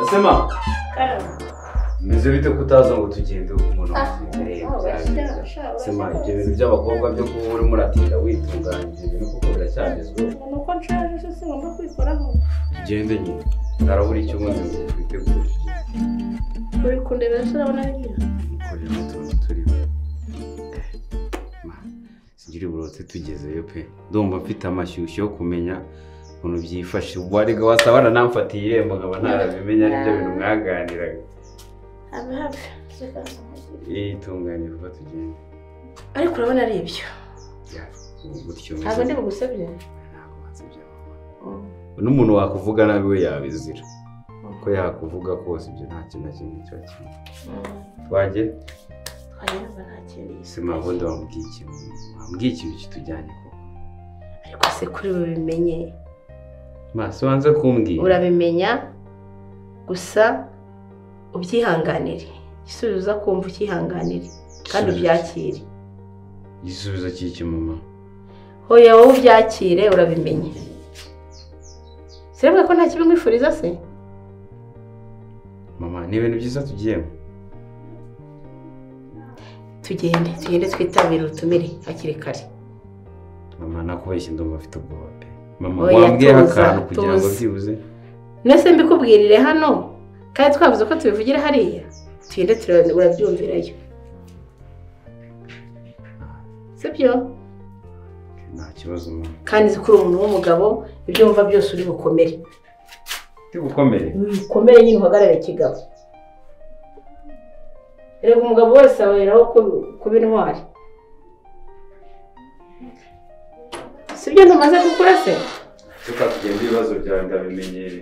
Asema meze bite kutaza ngo tugende umuntu sema ibyo bintu by'abakobwa byo kuba uri muratira witunganya ibyo bintu kuko biracyagezweho nuko nshaje se singomba kwikoraho tugende nyine narabura icyo ubundi ngo twitegure uri kundeba se urabona hirya kureba utuntu turimo Ma, singira uburote tugezeyo pe ndumva mfite amashyushyu yo kumenya ukuntu byifashe wariga wasabana namfatiye irembo nkaba ntarabimenya nibyo bintu mwaganiraga habe habe reka nsamugire. itunganye vuba tugende ariko urabona ari ibyo Ya, gutyo ntabwo ndi bugusebye Ntabwo banze ibya mama. n'umuntu wakuvuga nabi we yabizira ko yakuvuga kose ibyo nta kintu na kimwe kiba kimwe twajye twanyumva nta kintu sima ubundi wambwiye ikintu wambwiye ikintu kitujyanye ko ariko se kuri ubu bimenye maso wanze kumbwira urabimenya gusa ubyihanganire igisubizo uza kumva ukihanganire kandi ubyakire igisubizo cy'iki mama hoya wowe ubyakire urabimenye sirebwa ko nta kibi nkwifuriza se mama ni ibintu byiza tugiyemo tugende tugende twitabire ubutumire hakiri kare mama nakubeshye ndumva afite ubwoba pe mama Oya, wambwiyeho tuza, akantu kugira ngo tuza. byibuze mwese mbikubwirire hano kandi twavuze ko tubivugira hariya tugende tura- urabyumvirayo sibyo nta kibazo mama kandi nzi ko uri umuntu w'umugabo ibyo wumva byose uri bukomere ndi gukomere ukomere nyine uhagarare kigabo reba umugabo wese aberaho kubi- kuba intwari si byo ntumaze gukura se reka tugende ibibazo byawe ndabimenyere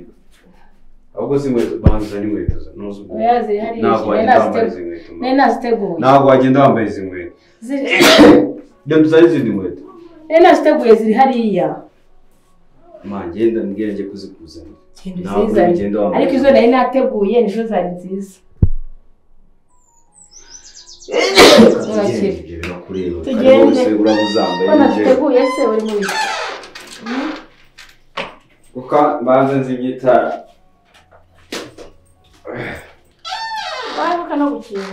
ahubwo si inkweto banza n'inkweto za- nuzi ubwo. Oya, ziri hariya, ntabwo ziri wagenda hariya, wambaye izi ziri- nkweto mama. nari naziteguye ntabwo wagenda wambaye izi nkweto Ziri- reka tuzane izindi nkweto nari naziteguye ziri hariya mama genda mbwira njye kuzikuzanira Genda Ntabwo uzizane. ugenda wambaye. ariko izo nari nateguye nizo zari nziza Reka Urakira. tugende, ibyo birakureba Tugende. kandi wowe uraba uzambaye ko nibyo. naziteguye se uri muri kuko mbanza nzi ibyitara waruka no gukina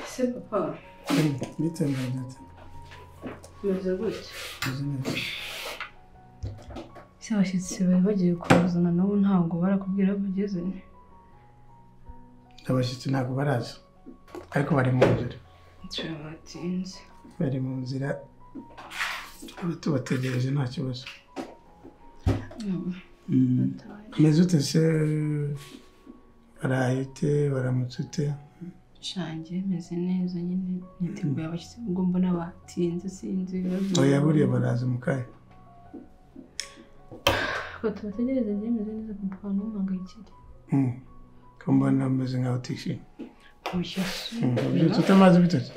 ese papa ndetse ndetse umeze gutya uzi neza ese abashyitsi bari bagiye kuzana nabo ntabwo barakubwira aho bageze abashyitsi ntabwo baraza ariko bari mu nzira nshya batinze bari mu nzira tukaba tubategereje nta kibazo umeze ute se baraye ute baramutse ute shange meze neza nyine niteguye abashyitsi ubwo mbona batinze sinzi ibibazo oya buriya baraza mu kanya Reka tubategereze njye meze neza papa ntumangayikire Mm. ko mbona umeze nkaho utishimye mushyashya Mm. ubyutse utamaze ibitoki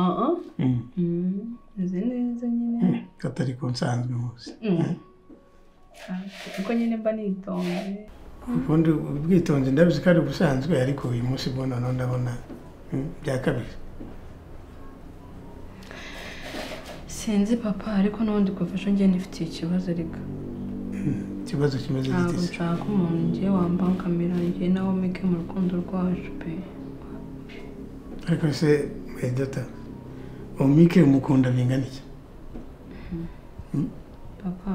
aha Mm. Mm, meze neza nyine Mm. katari ku nsanzwe muzi Mm. Ah, kuko nyine mba nitonze ubundi ubwitonzi ndabizi ko ari ubusanzwe ariko uyu munsi bwo noneho ndabona mm, byakabije sinzi papa ariko n'ubundi gufasha njye nifitiye ikibazo ariko ikibazo kimeze ntabwo giti se nshaka umuntu njye wambangamira njye nawe mike mu rukundo rwacu pe ariko se medata umike umukunda bingana iki papa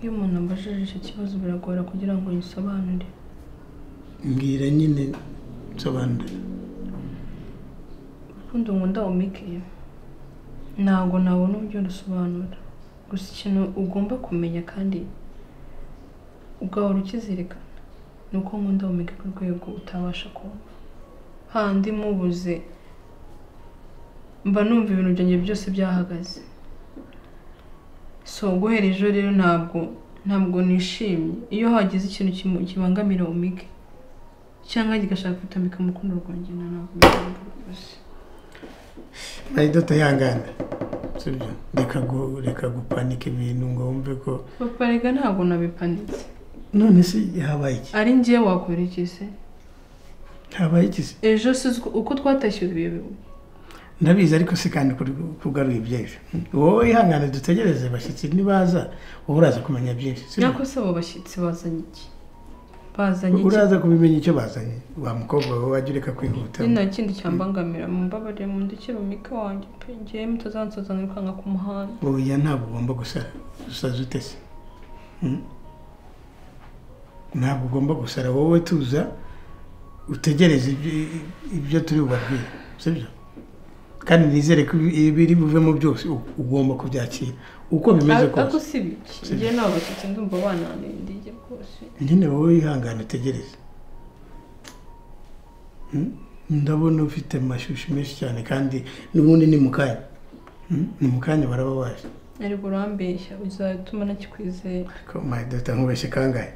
iyo umuntu ambajije icyo kibazo biragora kugira ngo ngisobanure mbwira nyine nsobanura urukundo nkunda umike ntabwo nabona uburyo rusobanura gusa ikintu ugomba kumenya kandi ugahora ukizirikana ni uko nkunda umike ku rwego utabasha kuba handi mubuze mba numva ibintu byanjye byose byahagaze so guhera ejo rero ntabwo ntabwo nishimye iyo hagize ikintu kimu- kibangamira umike cyangwa kigashaka gutamika umukundo rwanjye na ntabwo byumva rwose mayidoto yangana sibyo reka gu- reka gupanika ibintu ngo wumve ko papa rega ntabwo nabipanitse none se habaye iki ari njyewe wakora iki se habaye iki se ejo si uko- uko twatashye ibihe bihu ndabizi ariko se kandi kuri- kugaruye iby'ejo wowe ihangane dutegereze bashyitsi nibaza wowe uraza kumenya byinshi sibyo? nyako se abo bashyitsi bazanye iki bazanye iki uraza kubimenya icyo bazanye wa mukobwa we wajya ureka kwihuta ni nta kindi cyambangamira mumbabarire mundekere umike wanjye pe ngewe mutazansoza mwikanga ku muhanda oya ntabwo ugomba gusara usaza ute se Hmm? ntabwo ugomba gusara wowe tuza utegereze ibyo- ibyo turi bubabwire sibyo kandi nizere ko ibi- ibiri buvemo byose u- ugomba kubyakira uko bimeze Ar- ariko kose si biki Si ngewe nabo bashyitsi ndumva bananendiye rwose nyine wowe wihangane utegereze Hmm? ndabona ufite amashyushyu menshi cyane kandi n'ubundi ni mu kanya Hmm? ni mu kanya baraba baje ariko urambeshya uzatuma nakikwizera ko mayidota nkubeshye kangahe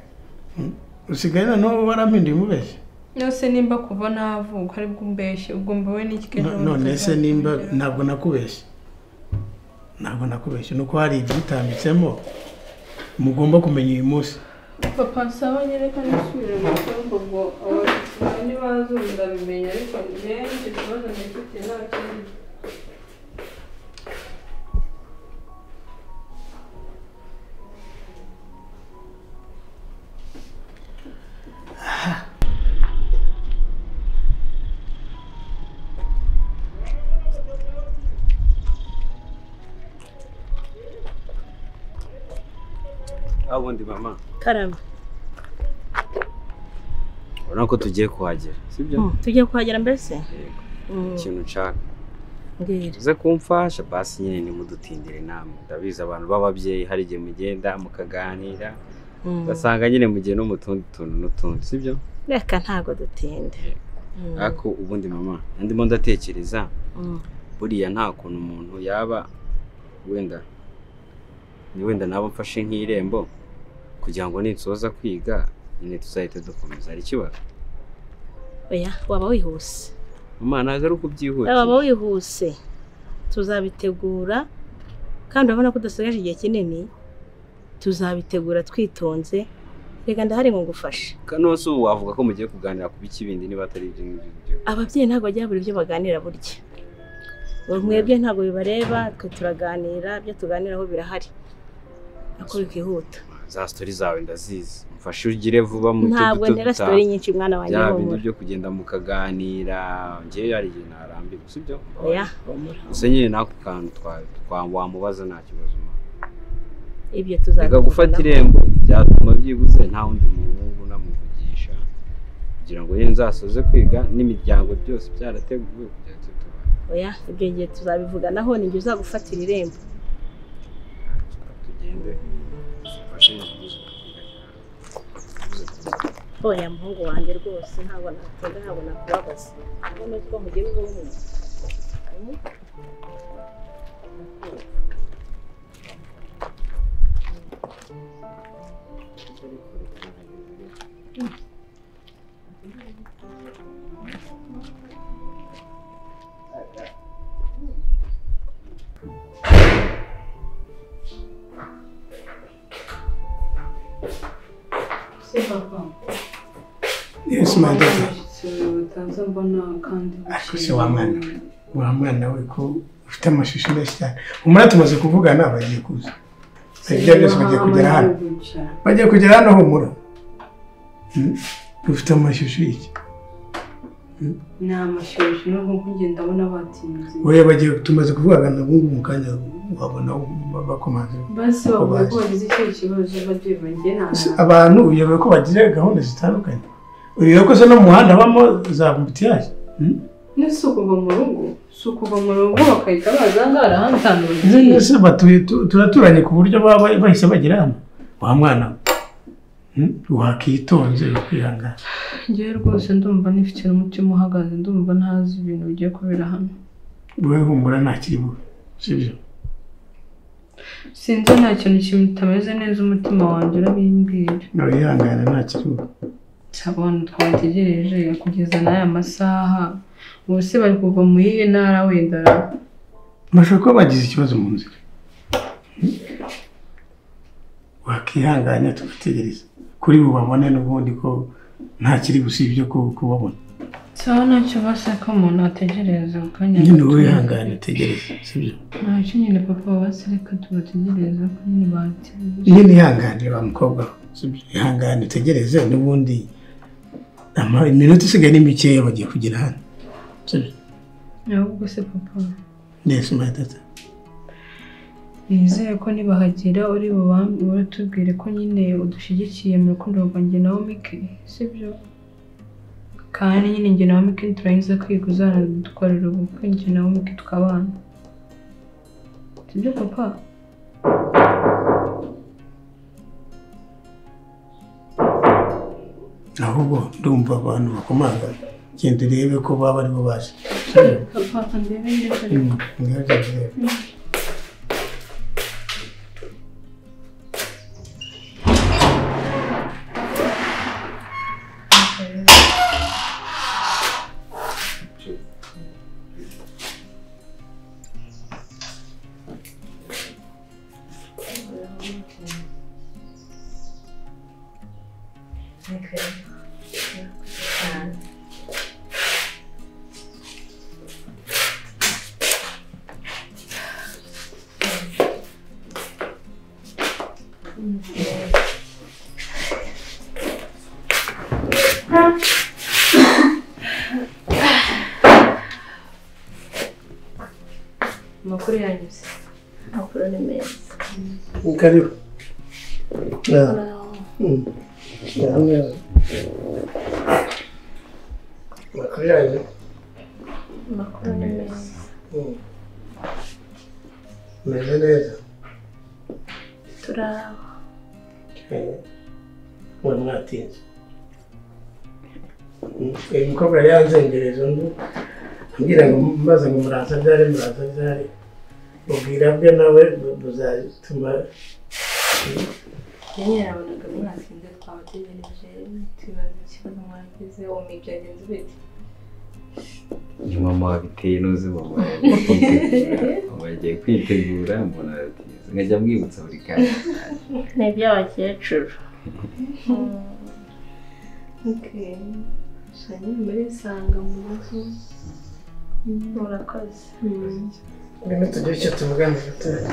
Hmm? usigaye noneho warampinduye umubeshye yose nimba kuva navuka aribwo umbeshye ubwo mbawe n'iki kenshi No- wowe none se utazakongera. nimba ntabwo nakubeshye ntabwo nakubeshye ni uko hari ibyitambitsemo mugomba kumenya uyu munsi papa nsaba nyereka nisubire mu cyumba ubwo abo bashyitsi nawe nibaza ubu ndabimenya ariko ngewe icyo kibazo ndagifite nta kindi aho ubundi mama karame urabona ko tugiye kuhagera sibyo Mm, tugiye kuhagera mbese Yego. Mm, ikintu nshaka mbwira uze kumfasha basi nyine nimudutindire inama ndabizi abantu b'ababyeyi hari igihe mugenda mukaganira Mm, ugasanga nyine mugiye no mu tundi tuntu n'utundi sibyo reka ntago dutinde Mm, ariko ubundi mama ndimo ndatekereza mm. buriya nta kuntu umuntu yaba wenda ni wenda naba mfashe nk'irembo kugira ngo ninsoza kwiga nyine tuzahite dukomeza hari ikibazo oya waba wihuse mama nagaruka waba ubyihutisha wihuse tuzabitegura kandi urabona ko udasigaje igihe kinini tuzabitegura twitonze reka ndahari ngo ngufashe kanonsi ubu wavuga ko mugiye kuganira ku biki bindi niba atari ibyo ngibyo byo ababyeyi ntabwo bagira buri byo baganira burya Ngo mwebwe ntabwo bibareba twe turaganira ibyo tuganiraho birahari ariko bikihuta za sitori zawe ndazizi mfashe ugire vuba mu cyo ntabwo duto ntera duta sitori nyinshi mwana wanjye bya bindi humura byo kugenda mukaganira ngewe hari igihe narambirwa sibyo oya humura gusa nyine n'ako kantu twa- twa- wamubaza nta kibazo mama. ibyo reka gufata tuzabitegura irembo byatuma byibuze nta wundi muhungu namuvugisha kugira ngo nyine nzasoze kwiga n'imiryango byose byarateguwe kugira ngo tuba oya ibyo ngiye tuzabivuganaho ni njye uzagufatira irembo tugende dufashe n'ibibazo oya muhungu wanjye rwose ntabwo natega ntabwo nakubabaza ntabwo n'utwo mugiye ubumwe se papa yes mayidota bataza mbona kandi Ariko se wa mwana? wa mwana we ko ufite amashusho menshi cyane umara tumaze kuvugana bagiye kuza ibyo byose bagiye kugera hano bagiye kugera hano humura Hmm? ufite amashusho y'iki ni amashyushyu n'ubwo kugenda abona batinze oya bagiye tumaze kuvugana ubu ngubu mu kanya wabona bakomanze basi bavuga ko bagize icyo kibazo babyeyi banjye nta Se, abantu uyobewe ko bagira gahunda zitandukanye uyobewe ko zo no mu muhanda habamo za mbutiyaje Hmm? nese ukuva mu rugo si ukuva mu rugo bakahita baza ngaha hano Ese- ese batuye tu- turaturanye ku buryo baba ba- bahise bagira hano wa mwana we. Hmm? wakitonze ukwihangana ngewe rwose ndumva n'ifite n'umutima uhagaze ndumva ntazi ibintu bigiye kubera hano wowe humura ntakiri bube sibyo sinzi nta kintu kitameze neza umutima wanjye urabimbwira nawe yihangana ntakiri bube abantu twategereje kugeza n'aya masaha ubu se bari kuva mu yihe ntara wenda bashobora kuba bagize ikibazo mu nzira Hmm? wakihanganya tugategereza kuri bubabone n'ubundi ko ntakiri usibye ko kubabona sawa ntacyo baseka umuntu ategereza mu kanya nyine gato. wihangane utegereze sibyo ntacyo nyine papa basereka tubategereza ko nyine bategereje nyine ihangane wa mukobwa we, sibyo ihangane utegereze n'ubundi ama- iminota isigaye ni mikeya bagiye kugera hano sibyo ahubwo se papa neza umayatata nizeye ko nibahagera uri bubambe uratubwire ko nyine udushyigikiye mu rukundo rwanjye nawe mike sibyo kandi nyine njye nawe mike turangiza kwiga uzanadukorera ubukwe njye nawe mike tukabana sibyo papa ahubwo ndumva abantu bakomanga genda urebe ko baba aribo baje papa ndebe ndebe Mm, ngerageze. amakuru yanyuze amakuru ni meza Ni karibu. Na, Uraho. mm, na hamwe. Makuru yanyu. amakuru ni meza Mm. Meze neza. turaho Eh, Mwari mwatinze. Mm, Uyu mukobwa yanzengereje undi ambwira ngo mbaza ngo muraza byari muraza byari ubwira bwe nawe bu- buzatuma yari yarabonaga mwatinze twabategereje tubaza ikibazo mwagize ubumenyi byagenze bite ni mama wabiteye n'uzi mama yagiye kwitegura mama yagiye kwitegura umuntu aratinze nkajya mwibutsa buri kanya ni iby'abakecuru shani muri sanga mu rugo murakoze ngwino tugire icyo tuvugana gatoya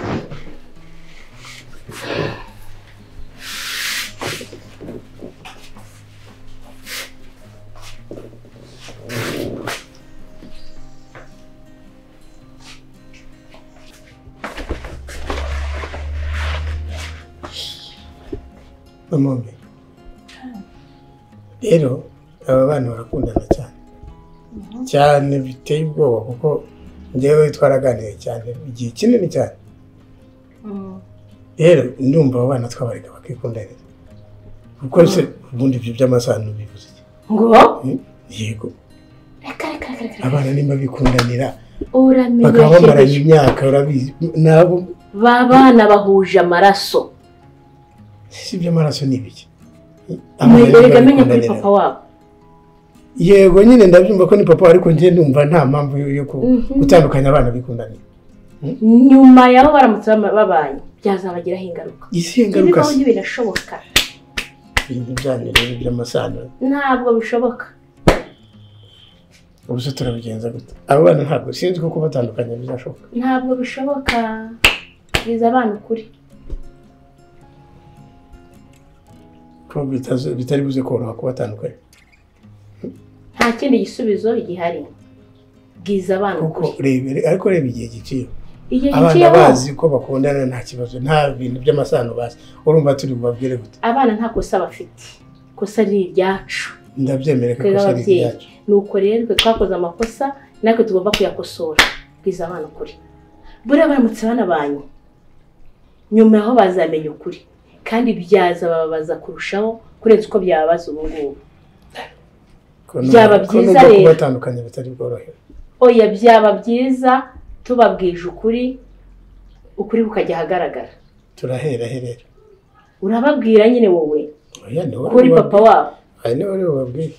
bamwe rero aba bana barakundana cyane cyane biteye ubwoba kuko njyewe twaraganiriye cyane igihe kinini cyane rero ndumva abo bana twabareka bakikundanira kuko se ubundi ibyo by'amasano bivuze iki ngo Hmm? yego reka reka reka reka abana nimba bikundanira bakaba uramenye bamaranye imyaka urabizi nabo babana bahuje amaraso si iby'amaraso ni ibiki Abana nimba mwereka amenye kuri bikundanira. papa wabo yego nyine ndabyumva ko ni papa ariko njye ndumva nta mpamvu yo- yo ku- Mhm. gutandukanya abana bikundanira nyuma yabo baramutse bama- babanye byazabagiraho ingaruka isi ingaruka ibibaho se ntibirashoboka ibintu byanyu rero by'amasano ntabwo bishoboka ubu se turabigenza gute abo bana ntabwo sinzi ko kubatandukanya bizashoboka ntabwo bishoboka biza abana ukuri ko bitazo- bitari buze koroha kubatandukanya nta kindi gisubizo gihari bwiza abana kuko ukuri rebere ariko reba igihe giciye igihe abana giciyeho bazi ko bakundana nta kibazo nta bintu by'amasano bazi urumva turi bubabwire gute abana nta kosa bafite ikosa ni iryacu ndabyemere ko twebwe ikosa ari ababyeyi iryacu ni uko rero twe twakoze amakosa natwe tugomba kuyakosora bwiza abana ukuri buriya baramutse banabanye nyuma yaho bazamenya ukuri kandi byazababaza kurushaho kurenza uko byababaza ubu ngubu Ko nubwo- Byaba ko byiza nubwo rero. kubatandukanya bitari bworohere oya byaba byiza tubabwije ukuri ukuri kukajya ahagaragara turahera herera urababwira nyine wowe oya ni wowe kuri papa wabo aha ni wowe ubabwira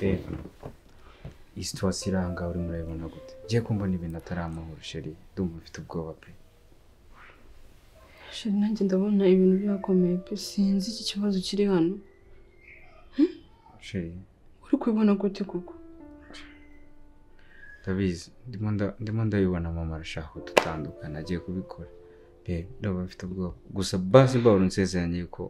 reba iyi situwasiyo iri aha ngaha urimo urayibona gute ngiye kumva n'ibintu atari amahoro sheri ndumva mfite ubwoba pe sheri nanjye ndabona ibintu byakomeye pe sinzi iki kibazo kiri hano sheri uri kubibona gute koko ndabizi ndimo nda- ndimo ndabibona mama arashaka kudutandukana agiye kubikora reba ndumva mfite ubwoba gusa basi mbabura unsezeranye yuko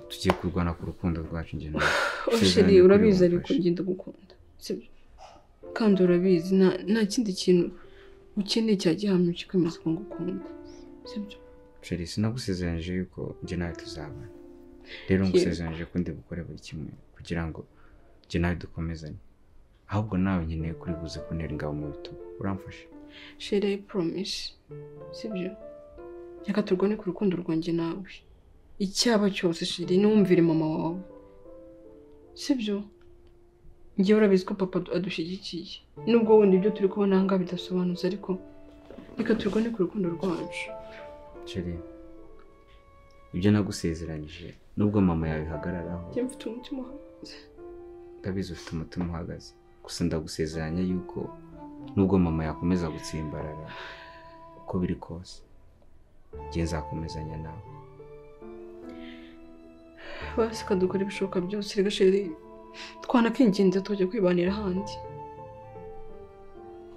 tugiye kurwana ku rukundo rwacu njye nawe Oh, Sezeranya sheri ukuri urabizi bamfashe. ariko ngenda gukunda sibyo kandi urabizi nta nta kindi kintu ukeneye cya gihamya cyo kwemeza ko ngukunda sibyo sheri sinagusezeranyije yuko njye nawe tuzabana rero Yego. ngusezeranyije ko ndi bukore buri kimwe kugira ngo njye nawe dukomezanye ahubwo nawe nkeneye kuri buze kuntera ingabo mu bitugu uramfasha sheri ayi poromisi sibyo reka turwane ku rukundo rwanjye nawe icyaba cyose sheri ntumvire mama wawe sibyo ngewe urabizi ko papa adu- adushyigikiye nubwo wenda ibyo turi kubona aha ngaha bidasobanutse ariko reka turwane ku rukundo rwacu sheri ibyo nagusezeranyije nubwo mama yabihagararaho njye mfite umutima uhagaze ndabizi ufite umutima uhagaze gusa ndagusezeranya yuko nubwo mama yakomeza gutsimbarara uko biri kose njye nzakomezanya nawe basi kadukora ibishoboka byose reka sheri twanakwingenza tukajya kwibanira ahandi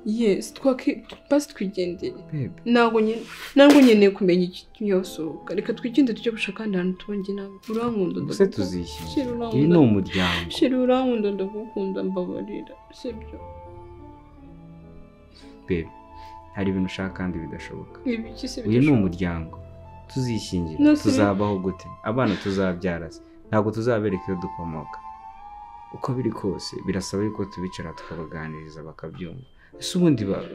yesi twaki- basi twigendere bebe ntabwo nyine ntabwo nkeneye kumenya ikiyasohoka reka twigende tujye gushaka ahandi hantu tubonye nawe urankunda mbese ndagukunda. Sheri tuzishyira uyu ni urankunda umuryango sheri urankunda ndagukunda mbabarira sibyo bebe hari ibintu ushaka kandi bidashoboka ibiki si uyu ni bidashoboka. umuryango tuzishingira No, si- tuzabaho gute abana tuzabyara se ntabwo tuzabereka iyo dukomoka uko biri kose birasaba yuko tubicara tukabaganiriza bakabyumva ese ubundi ba-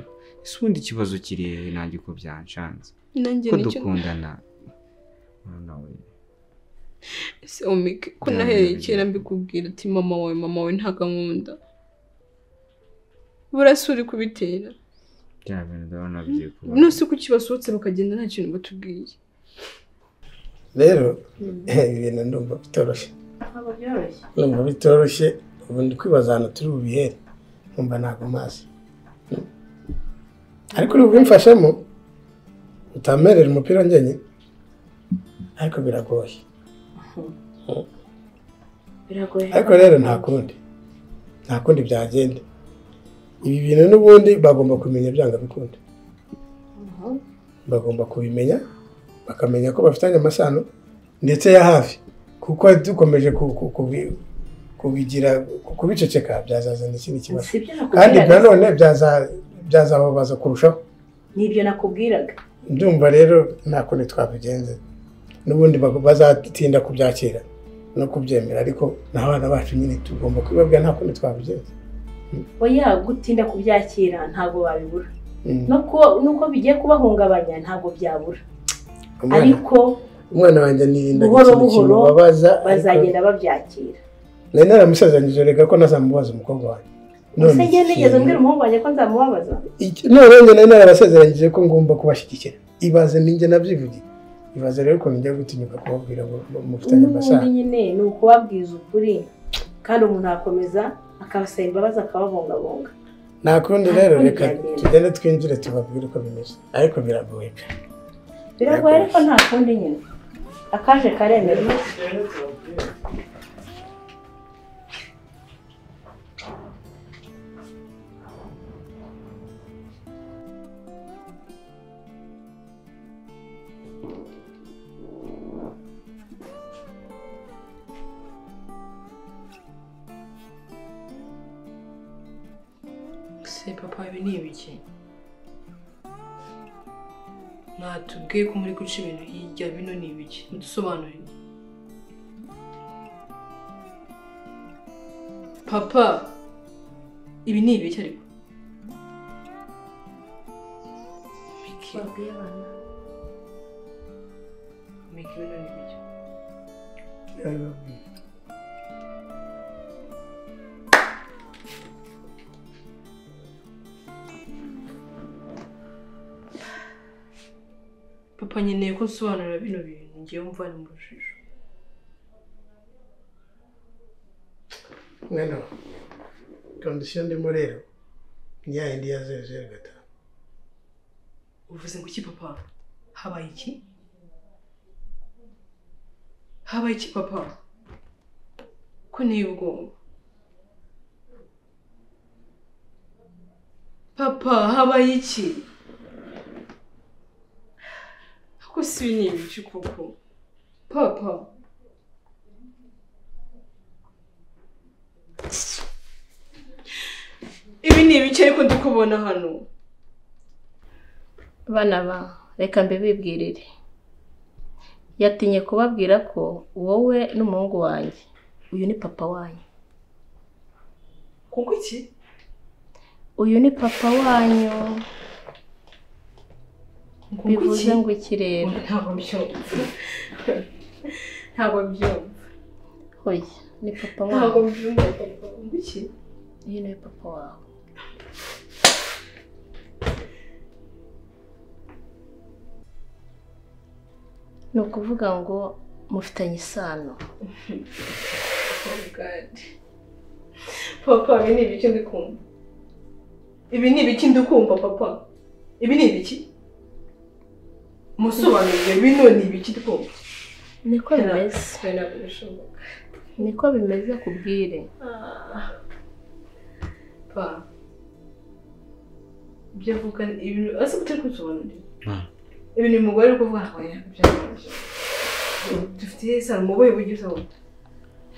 ese ubundi ikibazo kiri hehe nanjye uko byanshanze nanjye ko nicyo dukundana mwana we ese omike ko Yeah, nahereye yeah, kera yeah. mbikubwira ati mama wawe mama wawe nta gahunda burasa uri kubitera bya bintu ndabona bigiye kuba nose ko kibasohotse bakagenda nta kintu batubwiye rero ibi bintu ndumva bitoroshye ntabwo byoroshye ndumva bitoroshye ubu ndi kwibaza ahantu turi bubihere nkumva ntabwo mazi ariko uri bubimfashemo utamerera umupira njyenyine ariko biragoye biragoye ariko rero nta kundi nta kundi byagenda ibi bintu n'ubundi bagomba kumenya byanga bikunda bagomba kubimenya bakamenya ko bafitanye amasano ndetse ya hafi kuko dukomeje ku- ku- kubi- kubigira kubiceceka byazazana ikindi kibazo sibyo kandi nakubwiraga nanone byaza- byazababaza kurushaho nibyo nakubwiraga ndumva rero nta kundi twabigenza n'ubundi bago- bazatinda kubyakira no kubyemera ariko n'abana bacu nyine tugomba kubibabwira nta kundi twabigenza oya gutinda kubyakira ntabwo babibura Mm. nuko nuko bigiye kubahungabanya ntabwo byabura Umwana- ariko umwana wanjye nirinda Buhoro ikintu buhoro kimubabaza ariko bazagenda babyakira nari naramusezeranyije reka ko ntazamubaza umukobwa wanjye None gusa njye nigeze ikintu- mbwira umuhungu wanjye ko nzamubabaza iki- none njye nari narabasezeranyije ko ngomba kubashyigikira ibaze ninjye nabyivugiye ibaze rero ukuntu njya gutinyuka kubabwira ngo mufitanye n'ubundi amasano nyine ni ukubabwiza ukuri kandi umuntu akomeza akabasaba imbabazi akababungabunga nta kundi rero reka Ntabwo tugende twinjire tubabwire uko bimeze ariko biragoye pe. biragoye ariko nta kundi nyine akaje karemerwa se papa ibi ni ibiki mwatubwiye ko muri guca ibintu hirya bino ni ibiki mudusobanurire papa ibi ni ibiki ariko Miki, babwiye abana Miki, bino ni ibiki papa nkeneye ko nsobanurira bino bintu ngiye mvana mu rujijo mwene wa kondisiyo ndimo rero ni ya yindi ya zeru zeru gatanu uvuze ngo iki papa habaye iki habaye iki papa ko niyo ubwoba papa habaye iki ako si ibi ni ibice koko papa ibi ni ibice ariko ndi kubona hano bana ba reka mbibibwirire yatinye kubabwira ko wowe n'umuhungu wanjye uyu ni papa wanyu kuko iki uyu ni papa wanyu kuko iki bivuze ngo iki rero ntabwo mbyumva ntabwo mbyumva hoya ni papa ntabwo wanyu mbyumva papa kuko iki uyu ni papa wawe ni ukuvuga ngo mufitanye isano Oh God. papa ibi ni ibiki ndi kumva ibi ni ibiki ndi kumva papa ibi ni ibiki musobanurire bino ni ibiki ndi kumva niko bimeze ntabwo bishoboka niko bimeze kubwire Ah. pa ibyo avuga ni ibintu ese utari kubisobanurira Ah. ibintu uyu mugore ari kuvuga ntabwo yari kubyandikisha dufite isano mu buhe buryo usabona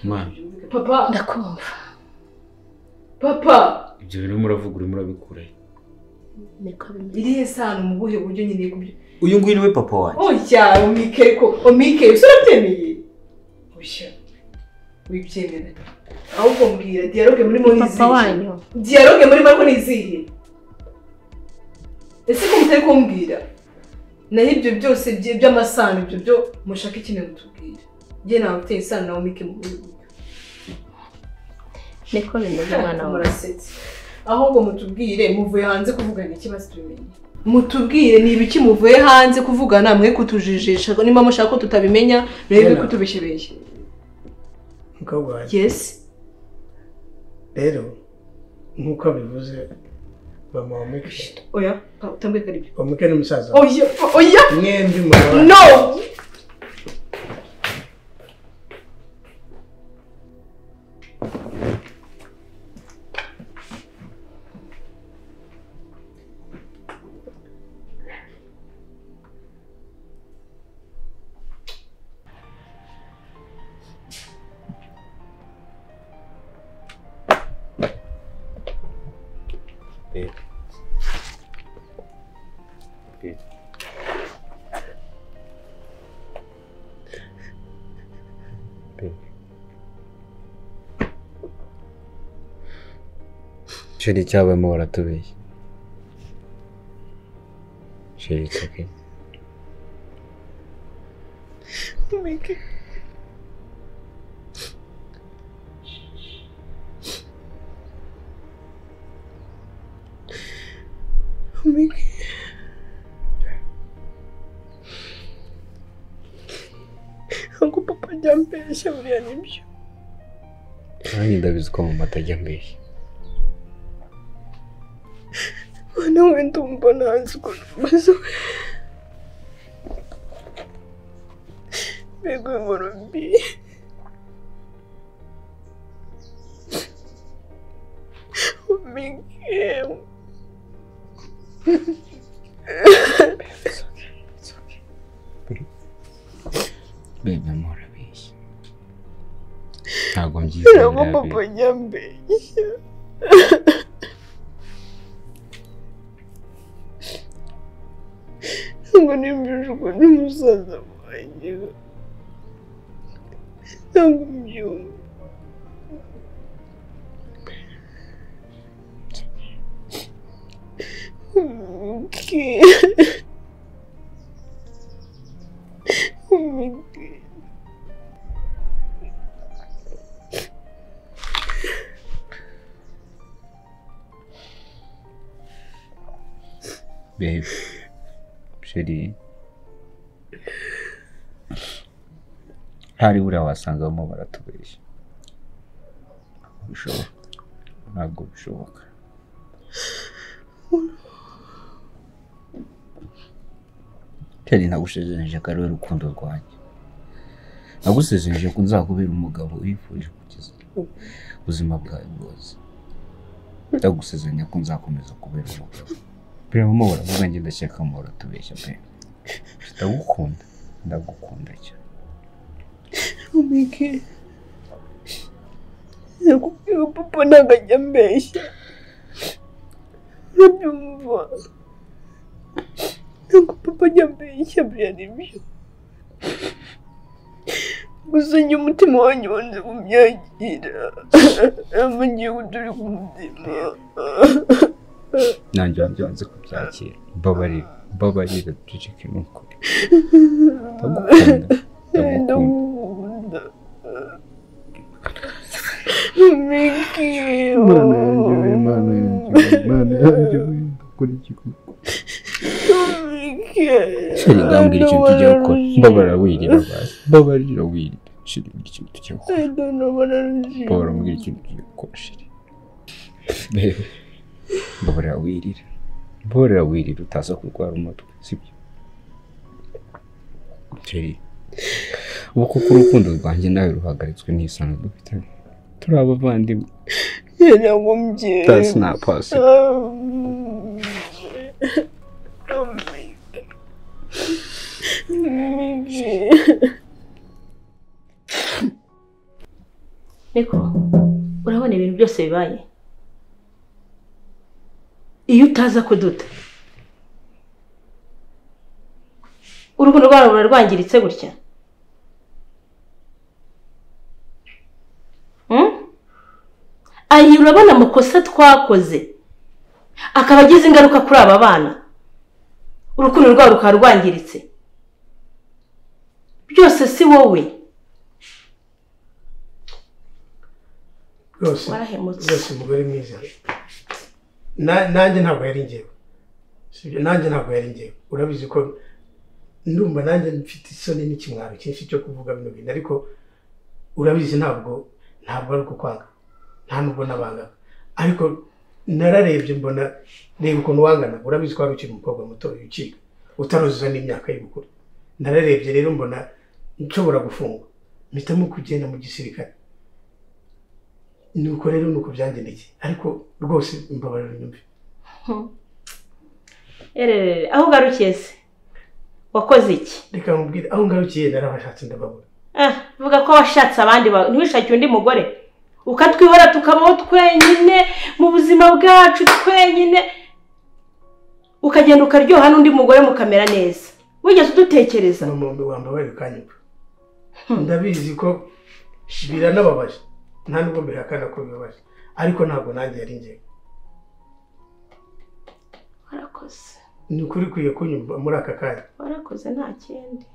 mwana papa ndakumva papa ibyo bintu urimo uravuga urimo urabikura he? niko bimeze iriya sano mu buhe buryo nyine kubyo uyu nguyu niwe papa wanjye oya omike ko omike usa urabyemeye oya wibyemera ahubwo mbwira dialogue murimo ni papa izihe wanyu dialogue murimo ariko ni izihe ese ko mutari kumbwira naho ibyo byose bye- by'amasano ibyo byo mushaka ikintu mutubwira njye ntawe ufite isano na omike mu buhe buryo niko bimeze mwana wawe murasetse ahubwo mutubwire muvuye hanze kuvugana ikibazo tubimenye mutubwire ni ibiki muvuye hanze kuvugana mwe kutujijisha niba mushaka ko tutabimenya murebe Yana. kutubeshyebeshya mukobwa wanjye yesi rero nk'uko abivuze mama wa mike oya pa- utambwire ko ari byo wa mike ni musaza we. oya oya mwembi mama wa no sheri cyabayemo baratubeshya sheri itsake ahubwo papa ajya mbeshya buriya nibyo nanjye ndabizi ko mama atajya mbeshya mwana wenda umva ntazi ukuntu umeze mbega uyu murumbi umike bebe mama urabeshya ntabwo mbyize ntabwo papa ajya mbeshya ntabwo nimbije ukuntu umusaza wanjye ntabwo mbyumva Umike. Umike. bebe sheri ntari buriya wasanga bamwe baratubeshya Ntabwo bishoboka ntabwo bishoboka cyari nagusezeranyije ko ari we rukundo rwanjye nagusezeranyije ko nzakubera umugabo wifuje kukiza ubuzima bwawe bwose ndagusezeranya ko nzakomeza kubera umugabo pe mu baravuga njye ndakeka mu baratubeshya pe ndagukunda ndagukunda cyane umike nakubwira papa ntabwo ajya ambeshya urabyumva ntabwo papa ajya ambeshya byari byo gusa njye umutima wanjye wanze kumyakira ntabwo ngiye kuturi ku mutima nanjye wanjye wanze kubyakira mbabarira mbabarira ducike n'ukuri ndagukunda ndagukunda ndamukunda umike Imana yanjye we, Imana yanjye we, Imana yanjye we, ndakora iki koko? umike sheri ngambwira ikintu tugiye gukora mbabarira wirira basi mbabarira wirira sheri mbwira ikintu tugiye gukora I don't know what I'm mbabarira doing. mbwira ikintu tugiye gukora sheri bebe mbabarira wirira mbabarira wirira utaza kurwara umutwe sibyo sheri ubu kuko urukundo rwanjye nawe ruhagaritswe n'isano dufitanye turi abavandimwe Yaragombye. that's not possible Um, um, Umike. Niko, urabona ibintu byose bibaye iyo utaza kuduta urukundo rwawe ruba rwangiritse gutya Hmm? ayi urabona amakosa twakoze akaba agize ingaruka kuri aba bana urukundo rwabo rukaba rwangiritse byose si wowe rwose warahemutse rwose umugore mwiza Na- nanjye ntabwo yari ngewe sibyo nanjye ntabwo yari ngewe urabizi ko ndumva nanjye mfite isoni n'ikimwaro cyinshi cyo kuvuga bino bintu ariko urabizi ntabwo ntabwo ari ukwanga nta nubwo nabangaga ariko nararebye mbona reba ukuntu wangana urabizi ko wari ukiri umukobwa muto ukiga utaruzuza n'imyaka y'ubukuru nararebye rero mbona nshobora gufungwa mpitamo kugenda mu gisirikare nuko rero nuko byangendekeye ariko rwose mbabarira unyumve ererere aho ugarukiye se wakoze iki reka nkubwire aho ngarukiye narabashatse ndababura ah vuga ko washatse abandi bawe ntiwishakire undi mugore ukatwihora tukabaho twenyine mu buzima bwacu twenyine ukagenda ukaryoha n'undi mugore mukamera neza wigeze udutekereza mama wambabarira ukanyumva ndabizi ko biranababaje nta nubwo mbihakana ko bibabaje ariko ntabwo nanjye yari ngewe warakoze ni ukuri ukwiye kunyumva muri aka kanya warakoze nta kindi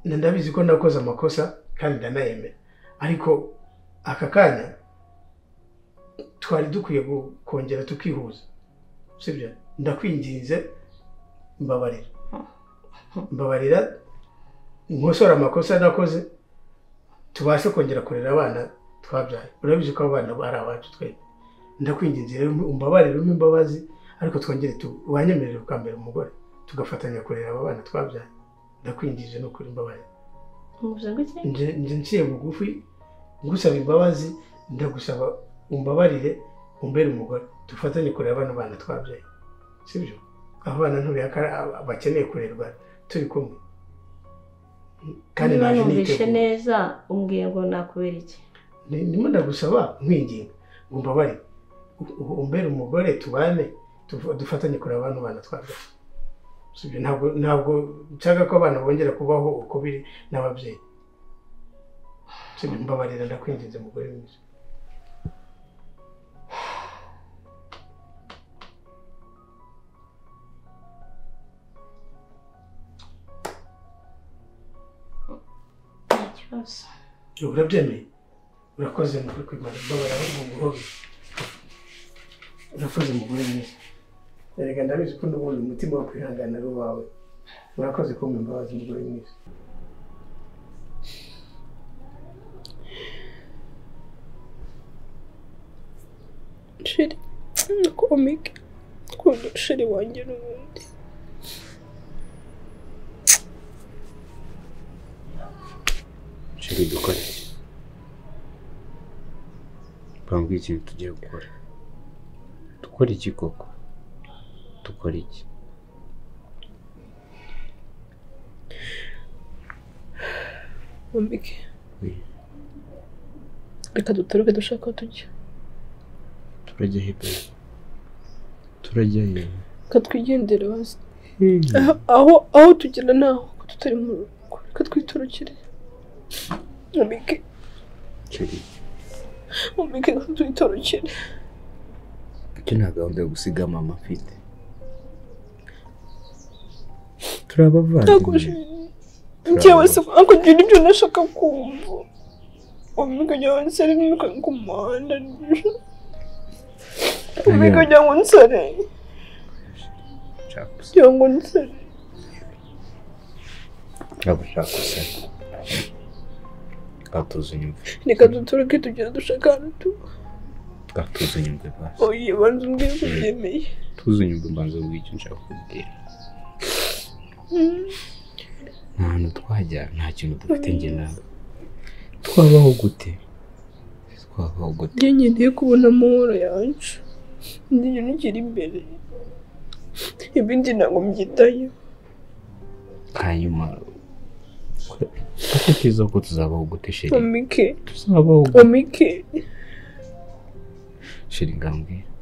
Na- ndabizi ko nakoze amakosa kandi ndanayemera ariko aka kanya twari dukwiye gu- kongera tukihuza sibyo ndakwinginze mbabarira mbabarira nkosora amakosa nakoze tubashe kongera kurera abana twabyaye urabizi ko abana ari abacu twebwe ndakwinginze rero umbabarire umpe imbabazi ariko twongere tu- wanyemerere ukambera umugore tugafatanya kurera aba bana twabyaye ndakwinginze no kuri mbabarira muvuze ngo iki nje nje nciye bugufi ngusaba imbabazi ndagusaba umbabarire umbere umugore dufatanye kurera abana bana twabyaye sibyo abana ntubihakana bakeneye kurerwa turi kumwe kandi niba naje numvishe niteguye neza umbwiye ngo nakubera iki Ni- ndimo ndagusaba nkwinginga ngo umbabare u- u- umbere umugore tubane tuv- dufatanye kureba abantu bana twabyaye sibyo ntabwo ntabwo nshaka ko abana bongera kubaho uko biri n'ababyeyi sibyo mbabarira ndakwinginze mugore mwiza nta kibazo urabyemeye urakoze mu kwimana mbabara mu guhobe urakoze mugore mwiza erega ndabizi ko n'ubundi umutima wo kwihangana ari uwawe urakoze kumva imbabazi mugore mwiza sheri komike ukunda sheri wanjye n'ubundi sheri dukore bambwira ikintu tugiye gukora dukora iki koko dukora iki komike Oui. reka dutoroke dushaka aho tujya turajya hebeye turajya hehe reka twigendere hasi Ah, aho aho tugera ni aho ko tutari mu rugo reka twitorokere komike sheri komike reka twitorokere icyo nta gahunda yo gusiga mama afite turi abavandimwe ntakoresheje njyewe se ako ngira ibyo nashaka kumva komike njyewe nsere niruka ku muhanda komike njyewe ngo nsere nshaka gusa njyewe ngo nsere ntabwo nshaka gusa gatuza inyumve reka dutoroke tugera dushaka ahantu tuba gatuza inyumve basi oye banza umbwire ko ubyemeye tuza inyumve mbanza ubwo icyo nshaka kubwira nta hantu twajya nta kintu dufite njye nawe twabaho gute twabaho gute njye ngendeye kubona amahoro yacu njye ntukiri imbere ibindi ntabwo mbyitayeho hanyuma utekereza ko tuzabaho gute sheri komike tuzabaho gute komike sheri ngambwira